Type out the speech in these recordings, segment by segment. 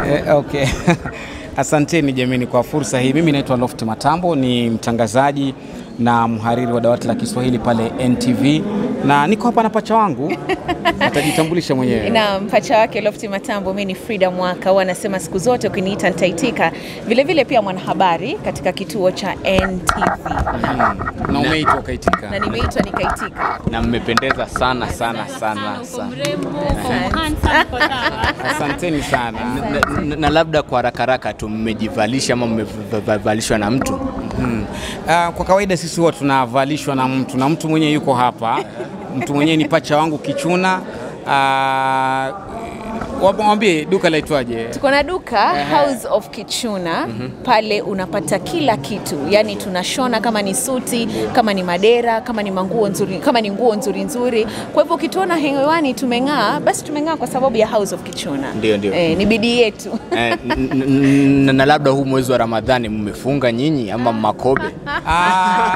Eh, okay. Asanteni jameni kwa fursa hii. Mimi naitwa Loft Matambo, ni mtangazaji na mhariri wa dawati la Kiswahili pale NTV na niko hapa na pacha wangu atajitambulisha mwenyewe. na mpacha wake Lofti Matambo. Mimi ni Frida Mwaka, huwa anasema siku zote ukiniita nitaitika. Vile vile pia mwanahabari katika kituo cha NTV Na umeitwa ukaitika. na nimeitwa nikaitika. na mmependeza sana sana sana sana. Asanteni sana. Na, na, na labda kwa haraka haraka tu mmejivalisha ama mmevalishwa na mtu? Mm. Ah, kwa kawaida sisi huwa tunavalishwa na mtu na mtu mwenyewe yuko hapa. Mtu mwenyewe ni pacha wangu Kichuna. Ah, Wamwambie duka laitwaje? Tuko na duka House of Kichuna pale unapata kila kitu, yaani tunashona kama ni suti, kama ni madera, kama ni manguo nzuri, kama ni nguo nzuri nzuri. Kwa hivyo ukituona hewani tumeng'aa, basi tumeng'aa kwa sababu ya House of Kichuna. Ndio, ndio. Eh, ni bidii yetu. Eh, n- n- n- na labda huu mwezi wa Ramadhani mmefunga nyinyi ama makobe? Ah,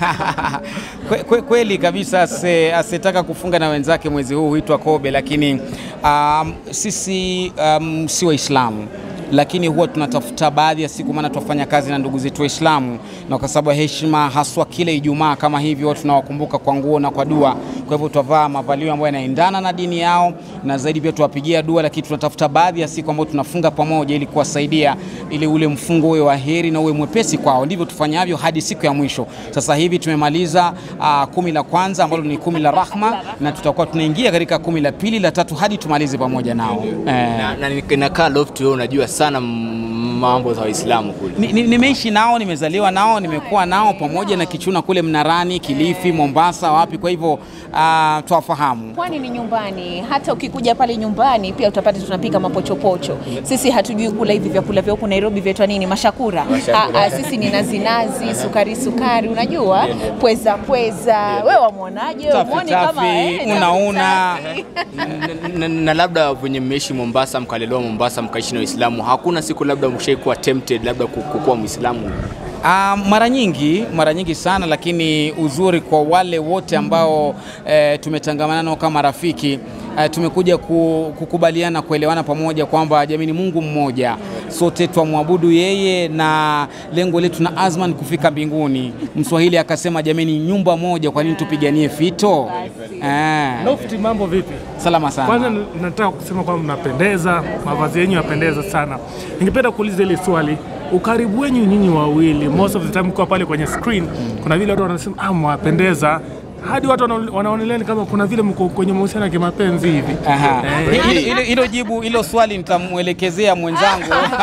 kwe, kwe, kweli kabisa ase- asetaka kufunga na wenzake mwezi huu huitwa kobe, lakini um, sisi um, si Waislamu lakini huwa tunatafuta baadhi ya siku, maana tunafanya kazi na ndugu zetu Waislamu, na kwa sababu ya heshima, haswa kile Ijumaa kama hivyo, huwa tunawakumbuka kwa nguo na kwa dua. Kwa hivyo tutavaa mavalio ambayo yanaendana na dini yao, na zaidi pia tuwapigia dua, lakini tunatafuta baadhi ya siku ambayo tunafunga pamoja ili kuwasaidia, ili ule mfungo uwe wa heri na uwe mwepesi kwao. Ndivyo tufanyavyo hadi siku ya mwisho. Sasa hivi tumemaliza uh, kumi la kwanza ambalo ni kumi la rahma, na tutakuwa tunaingia katika kumi la pili, la tatu hadi tumalize pamoja nao eh. Na, na ni- nakaa loft, wewe unajua sana m- mambo za Waislamu kule. Ni- ni- Nimeishi nao, nimezaliwa nao, nimekuwa nao pamoja na Kichuna kule Mnarani, Kilifi, Mombasa, wapi. Kwa hivyo uh, twafahamu. Pwani ni nyumbani. Hata ukikuja pale nyumbani pia utapata tunapika mapochopocho. Sisi hatujui kula hivi vyakula vya huku Nairobi vyaitwa nini, mashakura. Ah, ah, sisi ni nazi nazi, sukari sukari, unajua pweza pweza. Wewe wamwonaje? Tafi, Umwoni kama tafi, eh, tafi, una, una. tafi. na, na, na labda venye mmeishi Mombasa mkalelewa Mombasa mkaishi na Waislamu, hakuna siku labda mshaikuwa tempted labda ku- kukuwa Muislamu? Ah, mara nyingi mara nyingi sana, lakini uzuri kwa wale wote ambao eh, tumetangamana nao kama rafiki eh, tumekuja ku, kukubaliana kuelewana pamoja kwamba jamini, Mungu mmoja, sote twamwabudu yeye na lengo letu na azma ni kufika mbinguni. Mswahili akasema jamini, nyumba moja, kwa nini tupiganie fito? Eh, Lofti, mambo vipi? salama sana. Kwanza n- nataka kusema kwamba mnapendeza, mavazi yenyu yapendeza sana. Ningependa kuuliza ile swali, ukaribu wenyu nyinyi wawili, most of the time kwa pale kwenye screen, kuna vile watu wanasema ah, mwapendeza hadi watu wana- wanaonelea ni kama kuna vile mko kwenye mahusiano ya kimapenzi hivi. Aha. Eh, Hilo- hilo- Hilo jibu hilo swali nitamwelekezea mwenzangu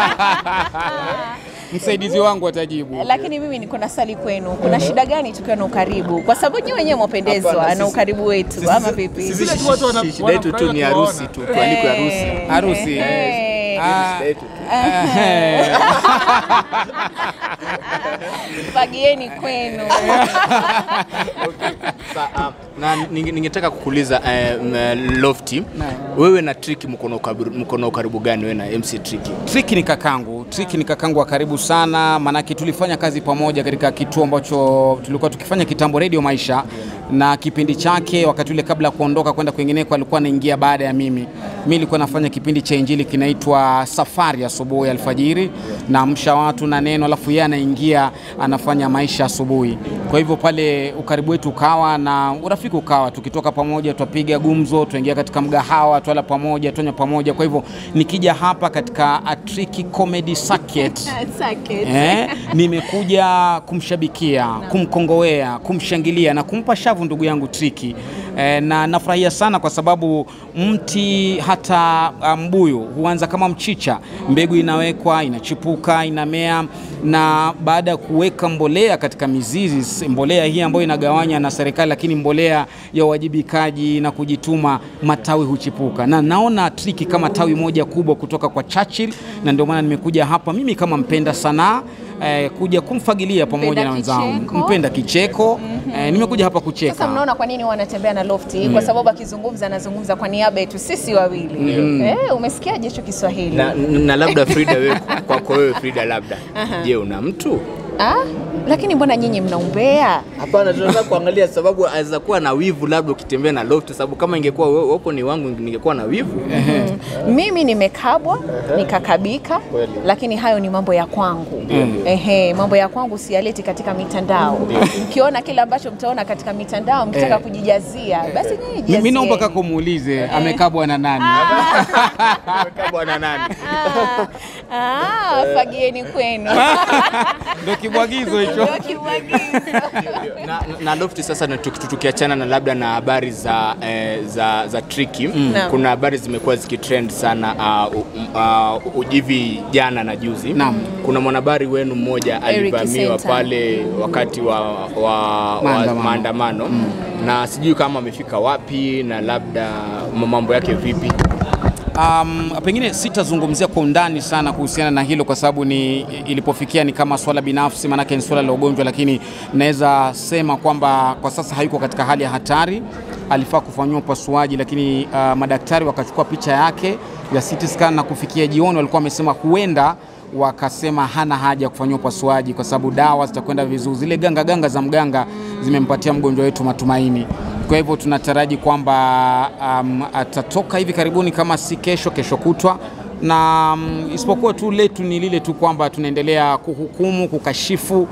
msaidizi wangu atajibu. Lakini mimi niko na swali kwenu, kuna shida gani tukiwa na ukaribu? Kwa sababu nyinyi wenyewe mwapendezwa Hapana, na sisi- ukaribu wetu, ama vipi? Sisi Vile tu watu wana- shi- shida yetu tu ni wanafurahia harusi kuwaona. tu, tualikwe harusi. Eh, Harusi. eh, Ah, Shida yetu tu. eh, fagieni kwenu. Sa- ah, na ninge- ningetaka kukuuliza eh, m- Lofty, wewe na Tricky mko na ukaribu- mko na ukaribu gani wewe na MC Tricky? Triki ni kakangu, Triki ni kakangu wa karibu sana, maanake tulifanya kazi pamoja katika kituo ambacho tulikuwa tukifanya kitambo Radio Maisha, na kipindi chake wakati ule kabla ya kuondoka kwenda kwingineko alikuwa anaingia baada ya mimi. Mimi nilikuwa nafanya kipindi cha Injili kinaitwa Safari asubuhi alfajiri, naamsha watu na neno, alafu yeye anaingia anafanya maisha asubuhi. Kwa hivyo pale ukaribu wetu ukawa na urafiki ukawa, tukitoka pamoja twapiga gumzo, tuingia katika mgahawa, twala pamoja, twanywa pamoja. Kwa hivyo nikija hapa katika Atriki Comedy Circuit Eh, nimekuja kumshabikia, kumkongowea, kumshangilia na kumpa shavu ndugu yangu Triki. Eh, na nafurahia sana kwa sababu mti hata ah, mbuyu huanza kama mchicha, mbegu inawekwa, inachipuka, inamea, na baada ya kuweka mbolea katika mizizi, mbolea hii ambayo inagawanya na serikali, lakini mbolea ya uwajibikaji na kujituma, matawi huchipuka, na naona Triki kama tawi moja kubwa kutoka kwa Churchill, na ndio maana nimekuja hapa mimi kama mpenda sanaa eh, kuja kumfagilia pamoja Mpenda na wenzangu, kicheko. mpenda kicheko eh, nimekuja hapa kucheka. Sasa mnaona kwa nini wanatembea na Lofty? Kwa sababu akizungumza anazungumza kwa niaba yetu sisi wawili. Eh, umesikiaje hicho Kiswahili? Na, na labda Frida, wewe kwako wewe Frida, labda je, una mtu Ah, lakini mbona nyinyi mnaumbea? Hapana, tunataka kuangalia sababu aweza kuwa na wivu labda ukitembea na Lofty, sababu kama ingekuwa wewe upo ni wangu ningekuwa na wivu. Mimi nimekabwa nikakabika, lakini hayo ni mambo ya kwangu. Ehe, mambo ya kwangu siyaleti katika mitandao. Mkiona kile ambacho mtaona katika mitandao mkitaka Eh. kujijazia, basi nyinyi Mi- Mi naomba jijazieni. kaka umuulize amekabwa na nani? Amekaa bwana nani? Ah, ah, fagieni kwenu. Ndio kibwagizo hicho. Ndio kimwagizo. na, na, na Lofty sasa na tuki- tukiachana na labda na habari za, eh, za, za Tricky Naam. kuna habari zimekuwa zikitrend sana uh, uh, uh, hivi jana na juzi Naam. kuna mwanahabari wenu mmoja alivamiwa Senta. pale wakati wa, wa, wa Maandamano. maandamano na sijui kama amefika wapi na labda mambo yake vipi Um, pengine sitazungumzia kwa undani sana kuhusiana na hilo kwa sababu ni ilipofikia ni kama swala binafsi, maanake ni swala la ugonjwa, lakini naweza sema kwamba kwa sasa hayuko katika hali ya hatari. Alifaa kufanyiwa upasuaji, lakini uh, madaktari wakachukua picha yake ya CT scan na kufikia jioni walikuwa wamesema huenda wakasema hana haja ya kufanyiwa upasuaji kwa sababu dawa zitakwenda vizuri. Zile ganga ganga za mganga zimempatia mgonjwa wetu matumaini. Kwa hivyo tunataraji kwamba um, atatoka hivi karibuni, kama si kesho, kesho kutwa na um, isipokuwa tu letu ni lile tu kwamba tunaendelea kuhukumu, kukashifu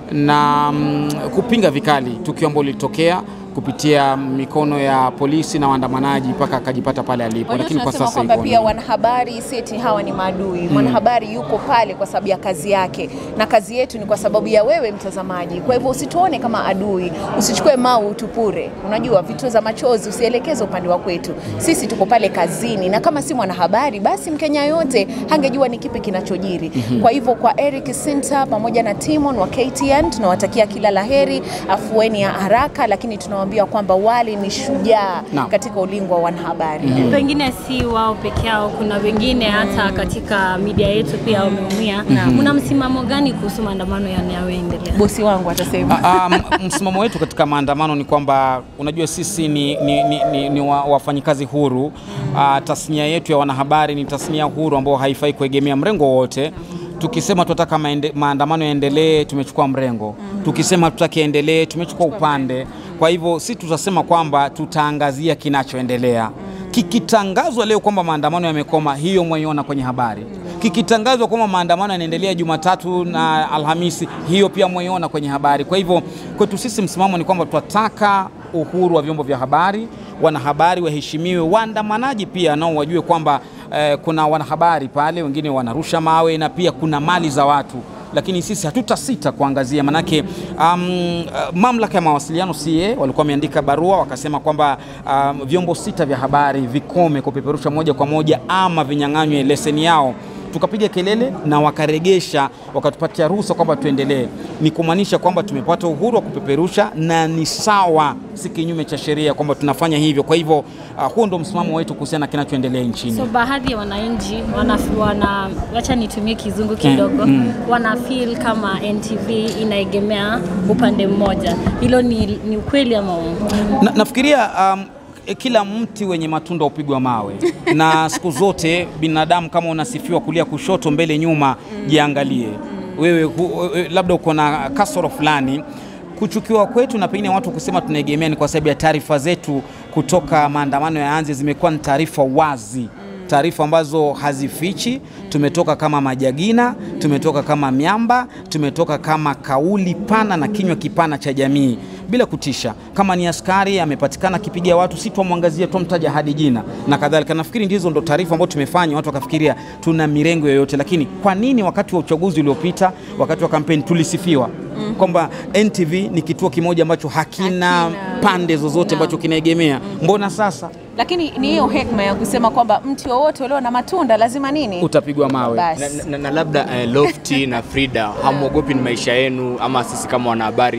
na um, kupinga vikali tukio ambalo lilitokea kupitia mikono ya polisi na waandamanaji mpaka akajipata pale alipo, Wajua lakini kwa tunasema sasa kwamba iko pia wanahabari seti hawa ni maadui. Mwanahabari yuko pale kwa sababu ya kazi yake, na kazi yetu ni kwa sababu ya wewe mtazamaji. Kwa hivyo usituone kama adui, usichukue mau utupure. Unajua vituo za machozi usielekeze upande wa kwetu, sisi tuko pale kazini, na kama si mwanahabari basi Mkenya yote hangejua ni kipi kinachojiri. Kwa hivyo kwa Eric Sinta pamoja na Timon wa KTN tunawatakia kila laheri, afueni ya haraka, lakini tunawaambia kwamba wale ni shujaa Naam. katika ulingo wa wanahabari. pengine si wao peke yao, kuna wengine hata katika media yetu pia wameumia. Mna msimamo gani kuhusu maandamano yanayoendelea? bosi wangu atasema Ah, ah, m- msimamo wetu katika maandamano ni kwamba unajua sisi ni, ni, ni, ni, ni wa- wafanyikazi huru. Ah, tasnia yetu ya wanahabari ni tasnia huru ambayo haifai kuegemea mrengo wowote. Tukisema tunataka maende- maandamano yaendelee, tumechukua mrengo. Tukisema tutaki yaendelee, tumechukua upande. Kwa hivyo si tutasema kwamba tutaangazia kinachoendelea. Kikitangazwa leo kwamba maandamano yamekoma, hiyo mwaiona kwenye habari. Kikitangazwa kwamba maandamano yanaendelea Jumatatu na Alhamisi, hiyo pia mwaiona kwenye habari. Kwa hivyo kwetu sisi msimamo ni kwamba tunataka uhuru wa vyombo vya habari, wanahabari waheshimiwe, waandamanaji pia nao wajue kwamba eh, kuna wanahabari pale, wengine wanarusha mawe na pia kuna mali za watu lakini sisi hatutasita kuangazia, manake um, uh, mamlaka ya mawasiliano CA walikuwa wameandika barua wakasema kwamba um, vyombo sita vya habari vikome kupeperusha moja kwa moja ama vinyang'anywe leseni yao tukapiga kelele na wakaregesha, wakatupatia ruhusa kwamba tuendelee. Ni kumaanisha kwamba tumepata uhuru wa kupeperusha na ni sawa, si kinyume cha sheria kwamba tunafanya hivyo. Kwa hivyo uh, huo ndo msimamo wetu kuhusiana na kinachoendelea nchini. So baadhi ya wananchi wana, wana wacha nitumie kizungu kidogo wana feel kama NTV inaegemea upande mmoja. Hilo ni, ni ukweli ama uongo? Na, nafikiria um, e, kila mti wenye matunda upigwa mawe na siku zote binadamu kama unasifiwa kulia kushoto mbele nyuma jiangalie wewe hu, wewe labda uko na kasoro fulani kuchukiwa kwetu na pengine watu kusema tunaegemea ni kwa sababu ya taarifa zetu kutoka maandamano ya anze zimekuwa ni taarifa wazi taarifa ambazo hazifichi. Tumetoka kama majagina, tumetoka kama miamba, tumetoka kama kauli pana na kinywa kipana cha jamii bila kutisha. Kama ni askari amepatikana akipiga watu, si twamwangazia, twamtaja hadi jina na kadhalika. Nafikiri ndizo ndo taarifa ambazo tumefanya, watu wakafikiria tuna mirengo yoyote. Lakini kwa nini wakati wa uchaguzi uliopita, wakati wa kampeni tulisifiwa kwamba NTV ni kituo kimoja ambacho hakina, Hakina. pande zozote ambacho kinaegemea? Mbona sasa lakini ni hiyo hekma ya kusema kwamba mti wowote ulio na matunda lazima nini utapigwa mawe? Basi. na, na, na labda eh, Lofty na Frida hamwogopi ni maisha yenu ama sisi kama wanahabari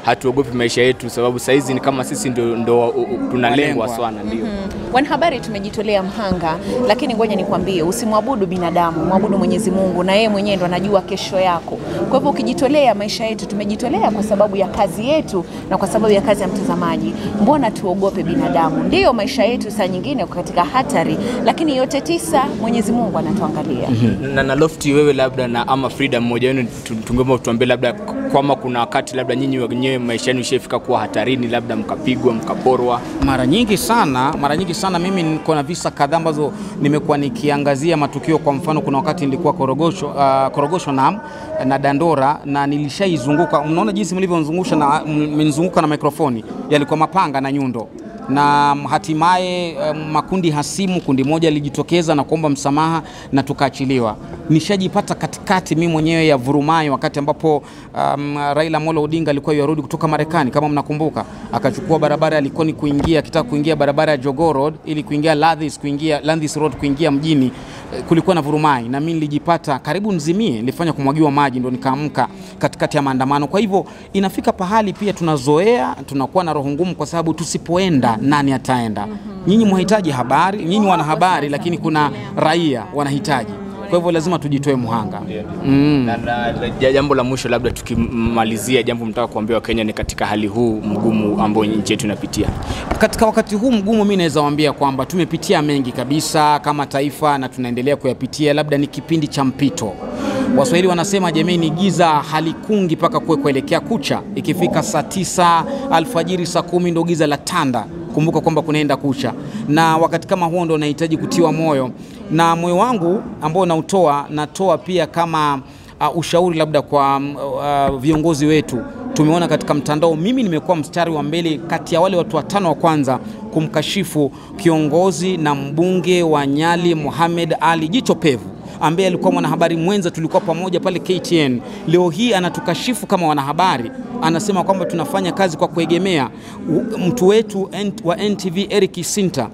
hatuogopi maisha yetu, sababu saizi ni kama sisi ndo, ndo uh, uh, tunalengwa Walengwa. sana, ndio Wanahabari tumejitolea mhanga, lakini ngoja nikwambie, usimwabudu binadamu, mwabudu Mwenyezi Mungu, na yeye mwenyewe ndo anajua kesho yako. Kwa hivyo ukijitolea, maisha yetu tumejitolea kwa sababu ya kazi yetu na kwa sababu ya kazi ya mtazamaji. Mbona tuogope binadamu? Ndiyo, maisha yetu saa nyingine yako katika hatari, lakini yote tisa Mwenyezi Mungu anatuangalia. na, na Lofty, wewe labda na ama Frida, mmoja wenu tu- tungeomba tuambie labda kwamba kuna wakati labda nyinyi wenyewe maisha yenu ishafika kuwa hatarini, labda mkapigwa, mkaporwa. Mara nyingi sana, mara nyingi sana mimi niko na visa kadhaa ambazo nimekuwa nikiangazia matukio. Kwa mfano, kuna wakati nilikuwa Korogosho, uh, Korogosho na, na Dandora na nilishaizunguka. Mnaona jinsi mlivyonzungusha na mmenizunguka na mikrofoni, yalikuwa mapanga na nyundo na hatimaye um, makundi hasimu, kundi moja lilijitokeza na kuomba msamaha na tukaachiliwa. Nishajipata katikati mimi mwenyewe ya vurumai wakati ambapo um, Raila Amolo Odinga alikuwa yarudi kutoka Marekani, kama mnakumbuka, akachukua barabara ya Likoni kuingia, akitaka kuingia barabara ya Jogoo Road ili kuingia Landis, kuingia Landis Road kuingia mjini. Eh, Kulikuwa na vurumai na mimi nilijipata karibu nzimie, nilifanya kumwagiwa maji, ndo nikaamka katikati ya maandamano. Kwa hivyo inafika pahali pia tunazoea, tunakuwa na roho ngumu, kwa sababu tusipoenda nani ataenda? Nyinyi mwahitaji habari, nyinyi wana habari, lakini kuna raia wanahitaji. Kwa hivyo lazima tujitoe muhanga. Mm. Na, na, na jambo la mwisho labda tukimalizia, jambo mtaka kuambia Wakenya ni katika hali huu mgumu ambao nchi yetu inapitia. Katika wakati huu mgumu, mi naweza waambia kwamba tumepitia mengi kabisa kama taifa na tunaendelea kuyapitia. Labda ni kipindi cha mpito. Waswahili wanasema jameni, giza halikungi mpaka kuwe kuelekea kucha. Ikifika saa tisa alfajiri, saa kumi ndo giza la tanda. Kumbuka kwamba kunaenda kucha, na wakati kama huo ndo nahitaji kutiwa moyo, na moyo wangu ambao nautoa natoa pia kama uh, ushauri labda kwa um, uh, viongozi wetu tumeona katika mtandao, mimi nimekuwa mstari wa mbele kati ya wale watu watano wa kwanza kumkashifu kiongozi na mbunge wa Nyali Mohamed Ali Jicho Pevu ambaye alikuwa mwanahabari mwenza, tulikuwa pamoja pale KTN. Leo hii anatukashifu kama wanahabari, anasema kwamba tunafanya kazi kwa kuegemea U- mtu wetu N- wa NTV Eric Sinta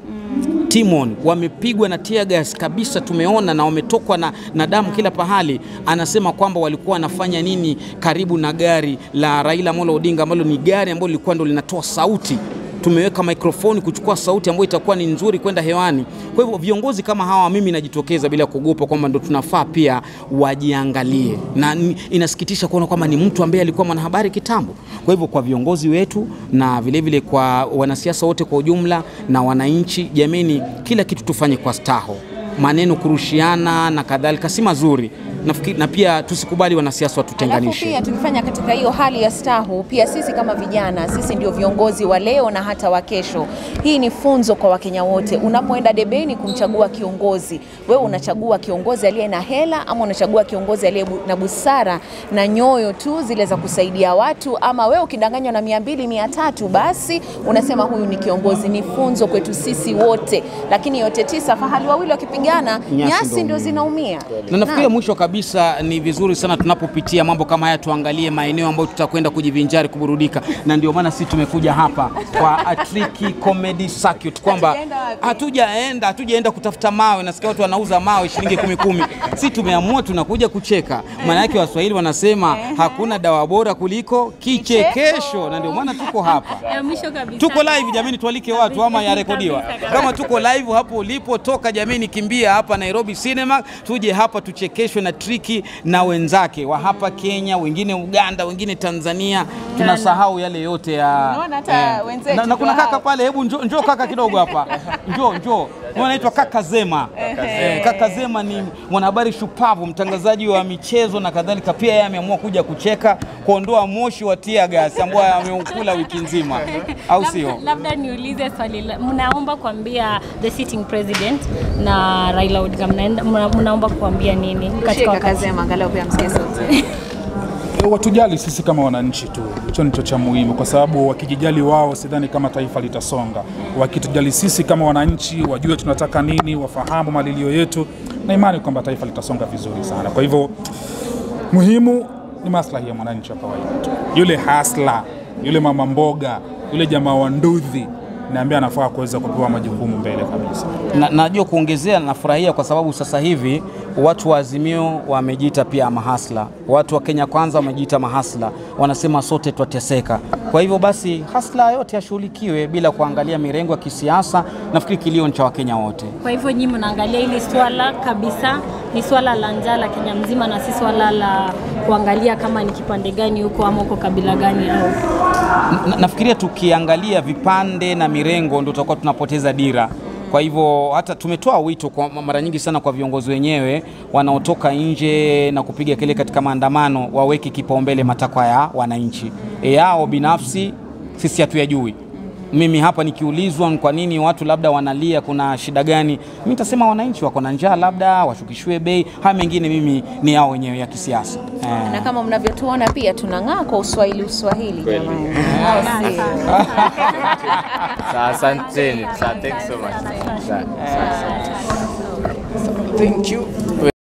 Timon wamepigwa na tear gas kabisa, tumeona na wametokwa na, na damu kila pahali. Anasema kwamba walikuwa wanafanya nini karibu na gari la Raila Amolo Odinga ambalo ni gari ambalo lilikuwa ndo linatoa sauti tumeweka mikrofoni kuchukua sauti ambayo itakuwa ni nzuri kwenda hewani. Kwa hivyo viongozi kama hawa, mimi najitokeza bila kuogopa kwamba ndo tunafaa pia wajiangalie, na ni- inasikitisha kuona kwamba ni mtu ambaye alikuwa mwanahabari kitambo. Kwa hivyo kwa viongozi wetu na vilevile vile kwa wanasiasa wote kwa ujumla na wananchi, jameni, kila kitu tufanye kwa staho. Maneno kurushiana na kadhalika si mazuri. Nafikiri, na pia tusikubali wanasiasa Alafu watutenganishe. pia tukifanya katika hiyo hali ya stahu, pia sisi kama vijana, sisi ndio viongozi wa leo na hata wa kesho. Hii ni funzo kwa Wakenya wote. Unapoenda debeni kumchagua kiongozi, wewe unachagua kiongozi aliye na hela ama unachagua kiongozi aliye bu- na busara na nyoyo tu zile za kusaidia watu, ama wewe ukidanganywa na mia mbili mia tatu basi unasema huyu ni kiongozi. Ni funzo kwetu sisi wote, lakini yote tisa, fahali wawili wakipigana, Nyasi nyasi ndo ndio zinaumia. na nafikiri Naam. mwisho kabisa ni vizuri sana tunapopitia mambo kama haya tuangalie maeneo ambayo tutakwenda kujivinjari kuburudika, na ndio maana sisi tumekuja hapa kwa Atriki Comedy Circuit, kwamba Hatujaenda wapi? hatujaenda hatujaenda kutafuta mawe. Nasikia watu wanauza mawe shilingi kumi kumi, si tumeamua tunakuja kucheka. Maana yake Waswahili wanasema hakuna dawa bora kuliko kichekesho, na ndio maana tuko hapa. Ya mwisho kabisa. Tuko live jameni, tualike watu ama yarekodiwa. Kama tuko live hapo ulipo, toka jameni, kimbia hapa Nairobi Cinema, tuje hapa tuchekeshwe na Triki na wenzake wa hapa Kenya, wengine Uganda, wengine Tanzania. Tunasahau yale yote ya Unaona hata wenzetu na, na kuna ndio kaka hao. pale, hebu njoo njoo kaka kidogo hapa, njoo njoo, Huyu anaitwa kaka Zema. Eh, kaka Zema ni mwanahabari shupavu, mtangazaji wa michezo na kadhalika. Pia yeye ameamua kuja kucheka, kuondoa moshi wa tear gas ambao ameukula wiki nzima, au Labda- sio? Labda niulize swali, la- mnaomba kuambia the sitting president na Raila Odinga, mnaenda- mna- mnaomba kuambia nini katika Shika wakati kazema angalau pia msikie sauti. watujali sisi kama wananchi tu, hicho ndicho cha muhimu, kwa sababu wakijijali wao, sidhani kama taifa litasonga. Wakitujali sisi kama wananchi, wajue tunataka nini, wafahamu malilio yetu, na imani kwamba taifa litasonga vizuri sana. Kwa hivyo muhimu ni maslahi ya mwananchi wa kawaida tu, yule hasla, yule mama mboga, yule jamaa wa ndudhi ni ambaye anafaa kuweza kupewa majukumu mbele kabisa. Na, najua kuongezea, nafurahia kwa sababu sasa hivi watu wa Azimio wamejiita pia mahasla, watu wa Kenya Kwanza wamejiita mahasla, wanasema sote twateseka. Kwa hivyo basi hasla yote yashughulikiwe bila kuangalia mirengo ya kisiasa. Nafikiri kilio ni cha Wakenya wote. Kwa hivyo nyinyi mnaangalia hili swala kabisa ni swala la njaa la Kenya mzima na si swala la kuangalia kama ni kipande gani huko ama uko kabila gani au Na, nafikiria tukiangalia vipande na mirengo ndio tutakuwa tunapoteza dira. Kwa hivyo hata tumetoa wito kwa mara nyingi sana kwa viongozi wenyewe wanaotoka nje na kupiga kelele katika maandamano waweke kipaumbele matakwa ya wananchi. E, yao binafsi sisi hatuyajui. Mimi hapa nikiulizwa ni kwa nini watu labda wanalia, kuna shida gani, mimi nitasema wananchi wako na njaa, labda washukishiwe bei. Haya mengine mimi ni yao wenyewe ya kisiasa eh. na kama mnavyotuona pia tunang'aa kwa uswahili uswahili jamani Au sio? Sa- Asanteni. Sa- Thanks so much. Sa- Thank you.